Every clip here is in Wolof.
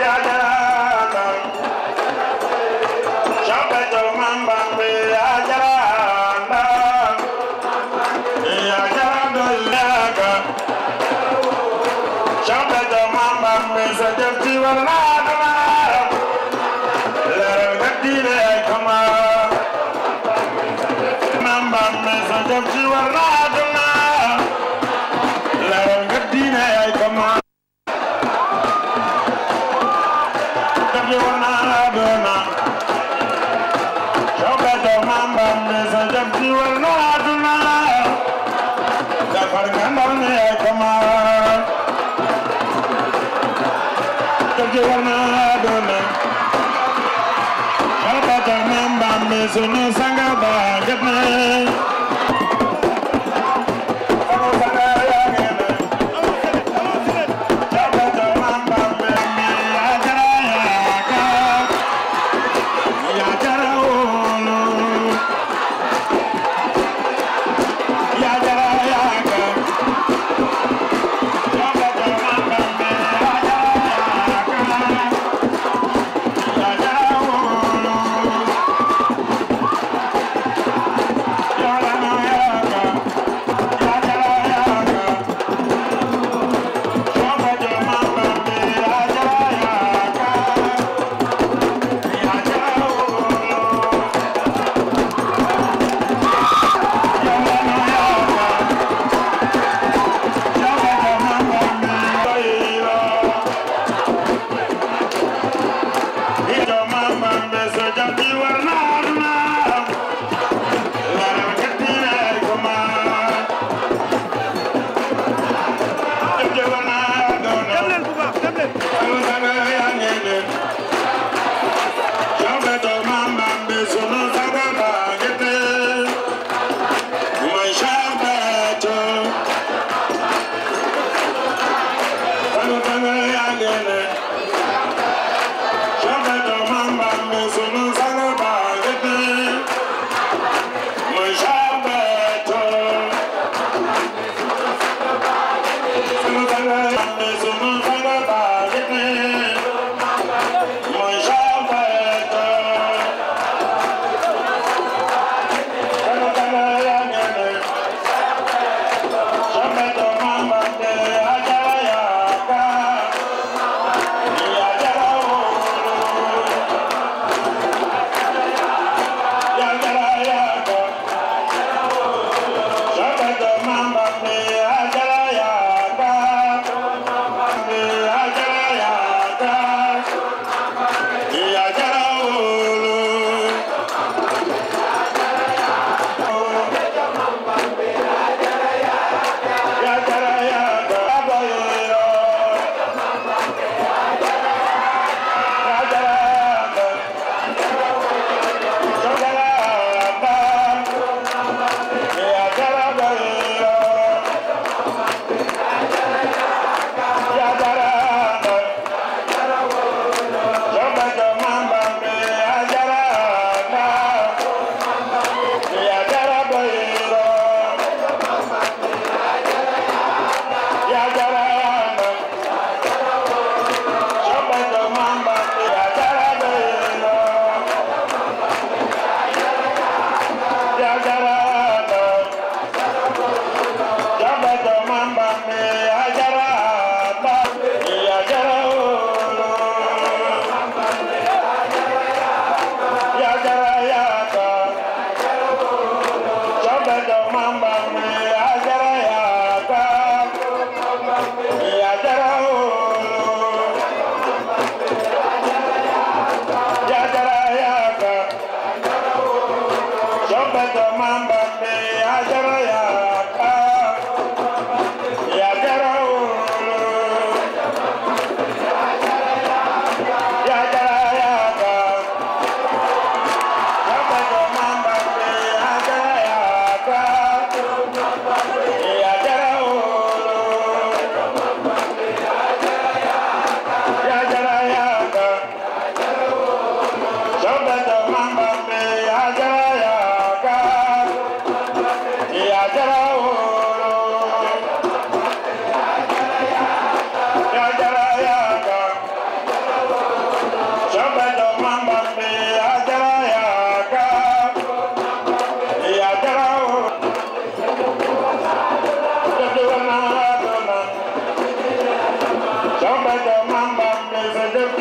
Sunu sanga ba jot na Sunu sanga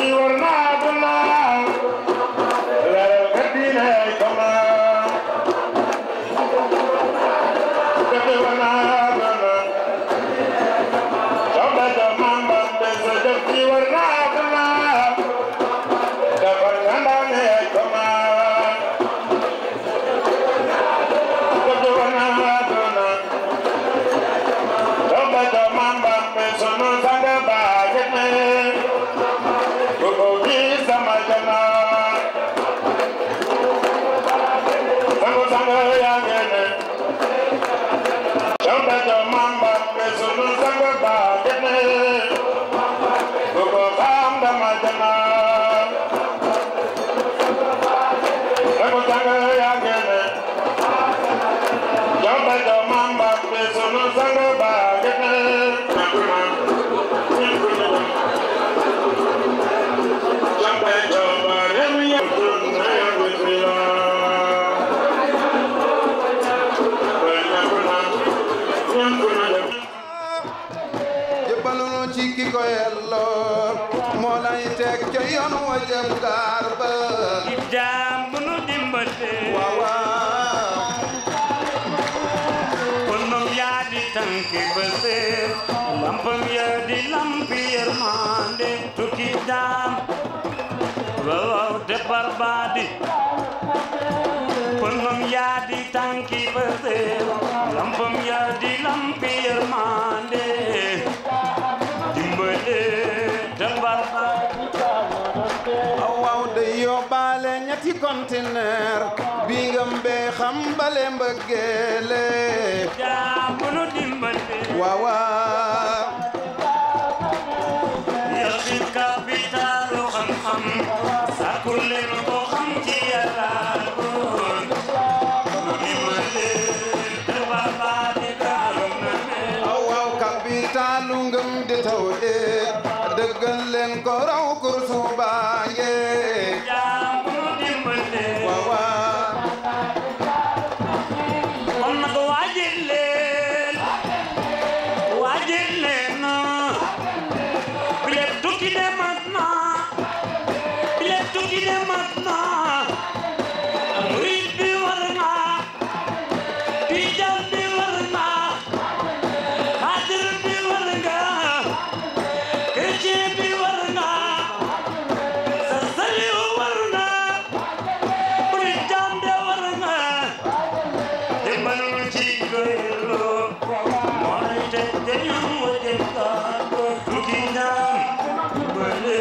jëbbalunu ci ki ko yelloo moo lay teg ca yoon wa jëm gaar ba jaam bu nu dimbale waaw waaw kon moom yaa di tànki ba seet lampam yaa di lampi yërmande tukki jaam waaw waaw defar baa di kon moom yaa di tànki ba seet lampam yaa di lampi yërmande dimbale defar baa aw waaw day yóbbaale ñetti conteneur bi nga mbee xam bale mbëggeele jaam bu nu dimbale waaw waaw yàqi kapitaalu xam-xam sàkku leen ko xam ci yàlla góor mu dimbale defar baa di gaalu na mel aw waaw kapitaalu ngëm di taw ee dëggal leen ko raw kursu baange jaam bu nu dimbale waaw waaw kon nag waajal leen waajal leen bile tukki de mat na bile tukki de mat na murid bi war nga tijaan bi war nga xaadir bi war nga chrétien bi war nga sa saliw war nga murid jaam de war nga dimbalul ci goylo mooy te dañu waje kaako tukki ñaan dimbale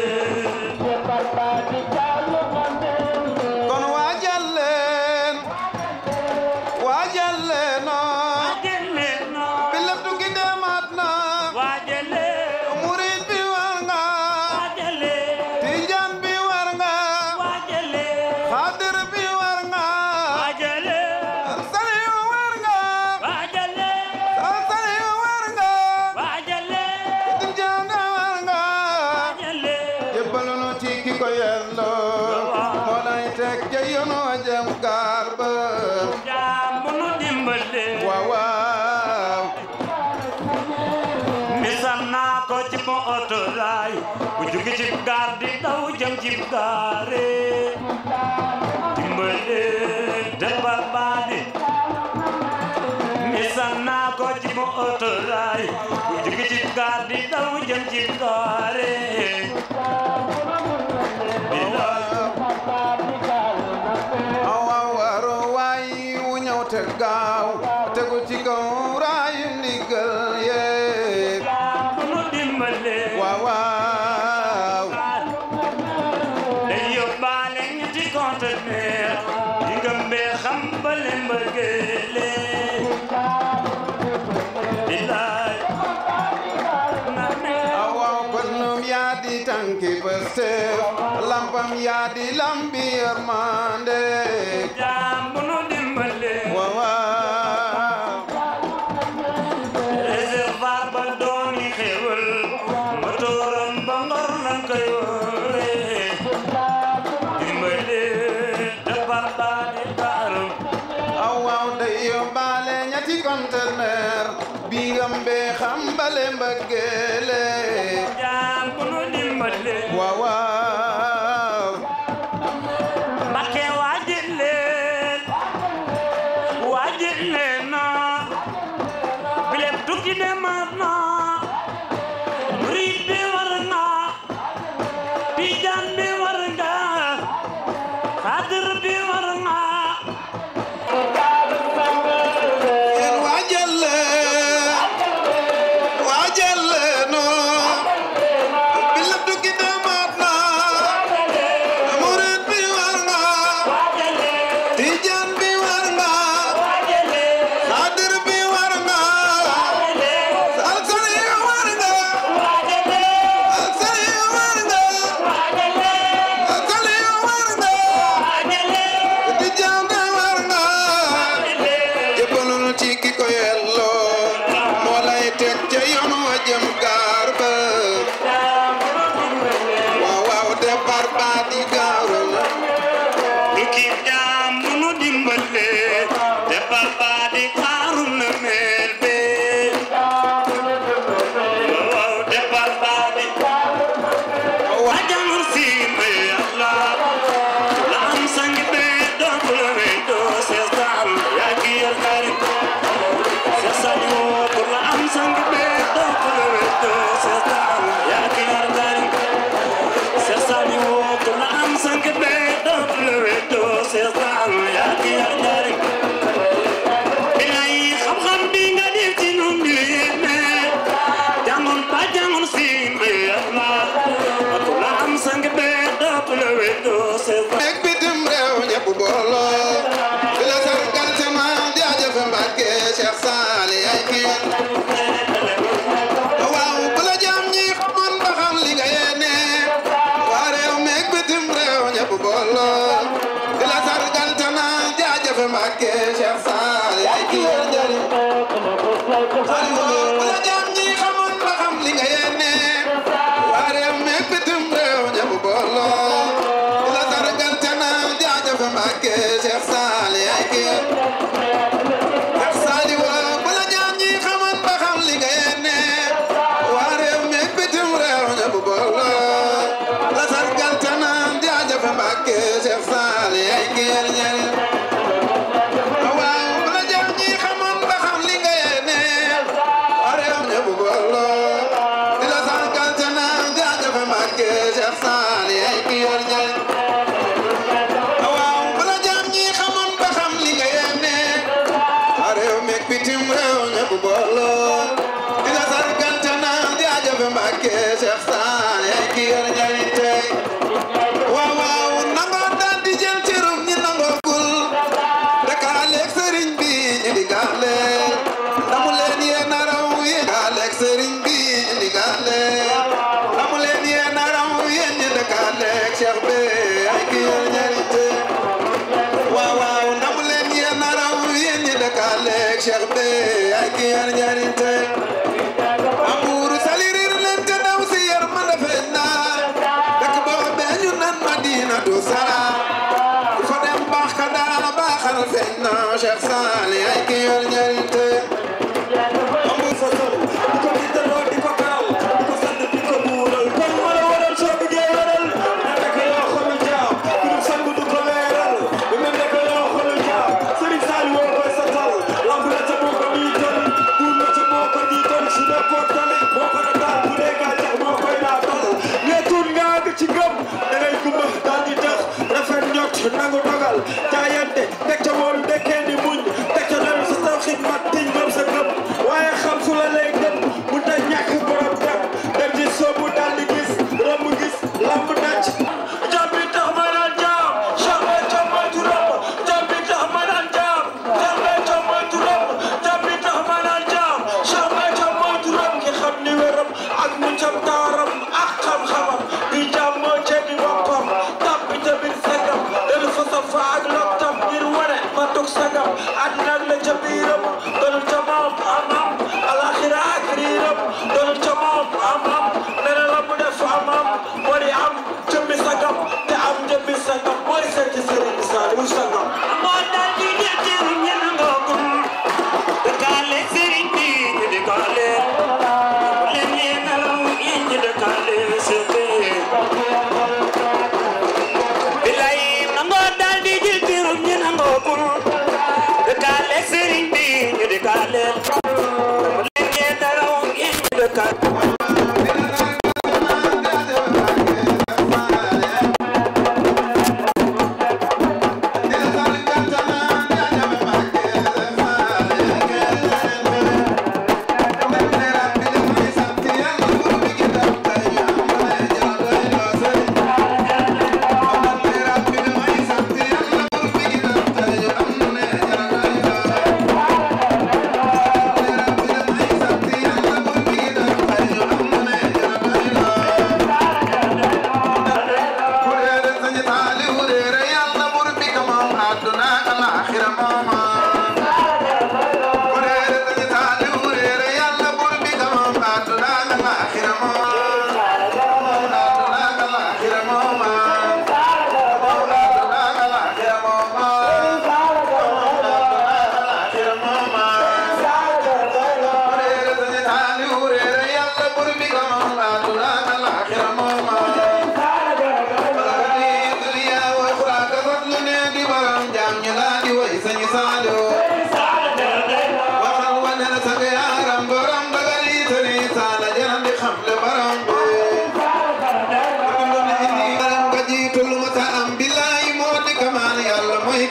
kon waajal leen waajal leen waajale no bi lépp tukki demaat na waajale murid bi war nga waajale tijaan bi war nga waajale xaadir bi war nga waajale saliyu war nga waajale saliyu war nga waajale tijaan nga war nga waajale jébbalunu ci ki ko yelloo moo lay teg ca yoon wa jëm gaar ba jaam bu nu dimbale waaw waaw misal naa ko ci mo oto raay bu jóge ci gaar di daw jëm ci gaare dimbale defar baadi misal naa ko ci mo oto raay bu jóge ci gaar di daw jëm ci gaare bilaay aw waaw waaro waay wu ñëw te gaaw tegu ci kaw raayu ndigal yee bu nu dimbale waaw waaw day yóbbaale ñetti conteneur yi nga mbee xam bale mbëggeele bilaay na ne aw waaw pënnum yaa di tànki Pastef lampam yaa di lambi yërmande jaam bu nu dimbale waaw waaw réservoir ba dooni xewal motooram ba ngor lan koy wóore dimbale defar baa di baaram aw waaw day yóbbaale ñetti conteneur bi nga mbee xam bale mbëggeele jaam bu nu dimbale waaw waaw demaat na murid bi war nga tijaan bi war nga xaadir bi war nga yéen waajal waajal noo bi la duggi demaat na murid bi war nga tijaan bi war nga xaadir bi war nga alsani war nga alsani war nga alsani war nga tijaan bi war nga jëppalul ci ki ko yelloo moo lay teg ca yoon wa jëm gaar ba waaw waaw départ ba di gaaru na du kii jaam bu nu dimbale te papa di xaaru na mel be waaw te papa di wajanul si may yàlla la am sang be doon la wey doo seesal yaa ki yor kari seesal yoo bu la am sang be doon la wey doo seesal yaa ki yor kari seesal yoo bu la am sang be doon la wey doo seesal yaa ki yor kari bilay xam-xam bi nga def ci nun bi yéeme jàngoon ba jàngoon si may yàlla ku la am sang be doon la wey doo seesal nekk bitim réew ñëpp booloo di la sargal sama jaajëf Mbàkke Cheikh Saali ay kii waaw bu la jaam ñi xamoon ba xam li nga yéene waa réew meeg bitim réew ñëpp booloo di la sargal sama jaajëf Mbàkke Cheikh Saali ay kii njëriñ bu la jaam ñi xamoon ba xam li nga yéene waa réew meeg bitim réew ñëpp booloo di la sargal sama jaajëf Mbàkke Cheikh Saali ay kii Cheikh Saali waa bu la jaam ñi xamoon ba xam li nga yéene waa réew meeg bitim réew ñëpp booloo la sargal sama jaajëf Mbàkke Cheikh Saali ay kii njëriñ waaw bu la jaam ñi xamoon ba xam li nga yéene waa réew ñëpp booloo di la sargal sama jaajëf Mbàkke Cheikh Saali ay kii njëriñ waaw bu la jaam ñi xamoon ba xam li nga yéene waa réew meeg bitim réew ñëpp booloo di la sargal sama jaajëf Mbàkke Cheikh Saali ay kii njëriñ tey waaw waaw nangoo daal di jël cërum ñi nangoo gul dakaaleeg sëriñ bi ñu di gaaleel ndamu leen yéen a raw yéen dakaaleeg sëriñ bi ñu di gaaleel ndamu leen yéen a raw yéen ñi dakaaleeg Cheikh bi ay kii yor njëriñ te waaw waaw ndamu leen yéen a raw yéen ñi dakaaleeg Cheikh bi ay kii yor njëriñ te amuuru salirir leen te daw si yar ma defee naa dëkk boo bee ñu nan Madinatu Salaam ku fa dem baax ka daa baaxal feeñ na Cheikh Saali ay kii yor njëriñ te amul fa sol di ko tiitaroo di ko garal di ko sant di ko buural kon ma la waral soo bëggee waral na nekk yoo xolu jaam ku dul sang du ko leeral bu mel nekk yoo xolu jaam Sëriñ Saali woo koy satal lamb la ca moo ko niital duum la ca moo ko niital su dee portal moo ko nataal bu dee gàncax moo koy naatal neetul nga àgg ci ngëm da ngay gumba daal di tax rafet njot nangu dogal jaayante teg ca moom dekkee ni muñ teg ca doon sa taw xidmat tiñ gëm sa gëm waaye xam fu la lay gëm mu ta ñàkk borom dem dem ci soobu daal di gis romb gis lamb daj jam bi tax ma naan jaam jambe jam mooy turam jam bi tax ma naan jaam jambe jam mooy turam jam bi tax ma naan jaam jambe jam mooy turam ki xam ni wéram ak mu cam taaram ak xam-xamam di jaam moo ceebi boppam tàbbi tamit segam delu fa sa fa ak lottam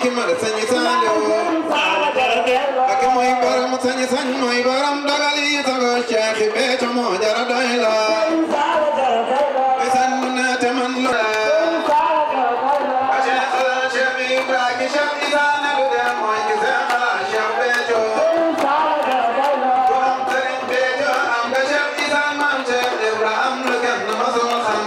ki ma sañ Saliou Mbakke mooy borom sañ sañ mooy borom dogal yi sago Cheikh Béthio moo jara doy la Isan mu ne te man lo Cheikh Cheikh Ibrahima Cheikh Isa ne lu dem mooy ki seen xalaat Cheikh Béthio borom Sëriñ Béthio am nga Cheikh Isa maam Cheikh Ibrahima lu kenn masul xam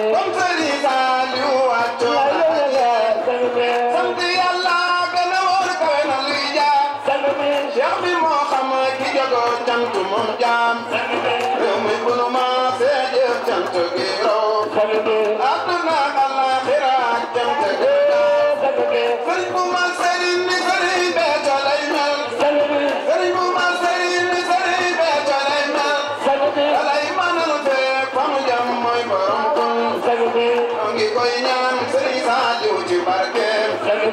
sant yàlla gën a wóor dem te sëriñ bu mag sëriñ ni sëriñ Béthio lay mel sëriñ bu mag sëriñ ni sëriñ Béthio lay mel dalay manal fee fa mu jëm mooy borom kun ñoo ngi koy ñaan sëriñ Saliou ci barkeem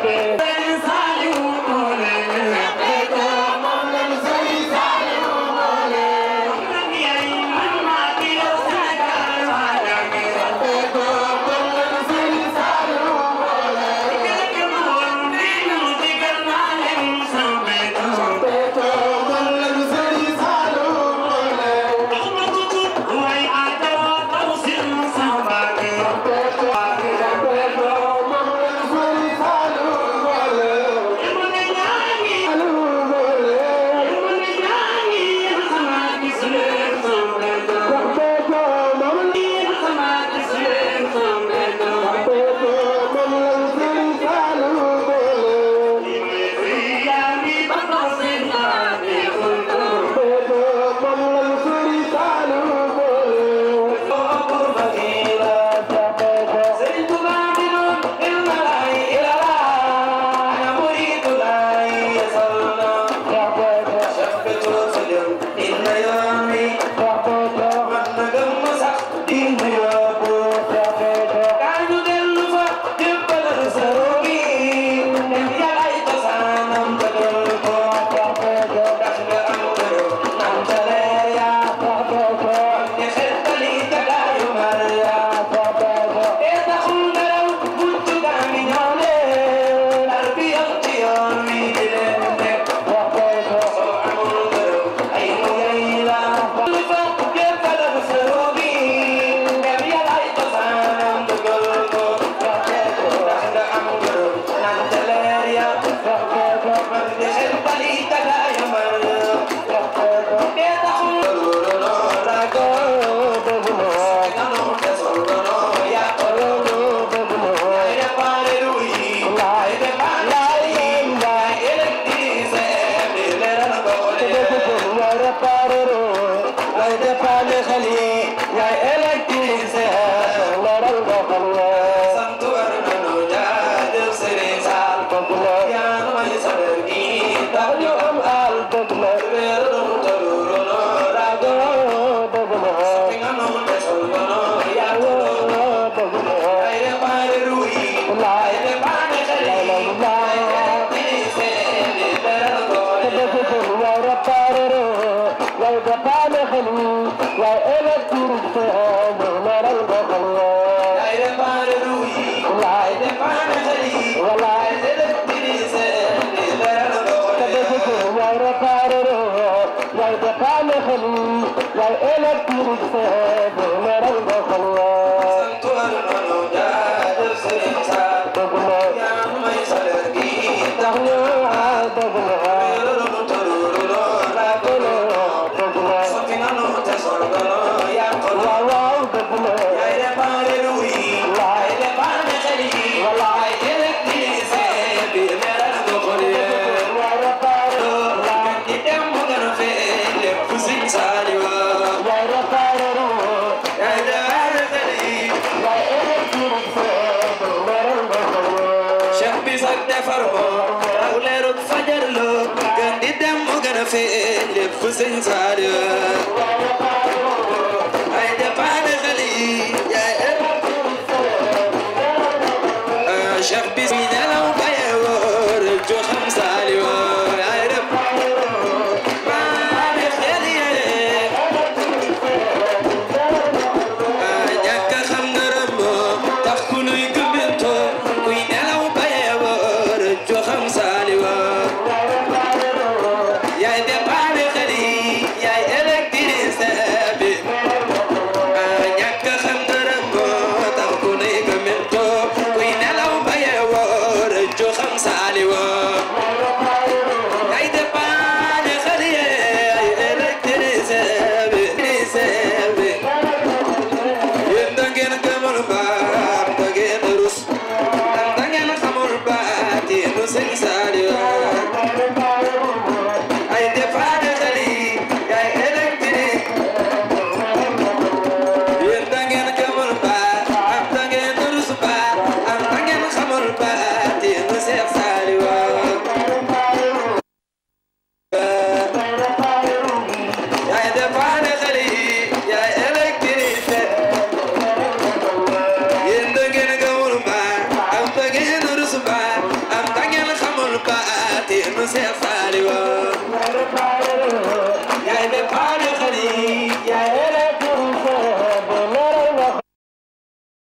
Sëñ Saaliw ay dépanne xale yi yaay Cheikh bis mi nelaw baye woor jo xam Saaliw ay dépanne xale yi ñàkk a xam dara moom tax ku nuy gëmëntoo kuy nelaw baye woor jo xam Saaliw yaay dépanne xale yi yaay électricien bi ñàkk a xam dara moo tax ku nuy gëmëntoo kuy nelaw baye woor jo xam Saaliw yaay dépanne xale yi yaay électricien bi électricien bi yéen da ngeen gëmul baam da ngeen rus da ngeen xamul baati nu sëñ Saaliw ay dépanne xale yi yaay électrique yéen da ngeen gëmul baam am da ngeen rus baam am da ngeen xam Seex Saaliw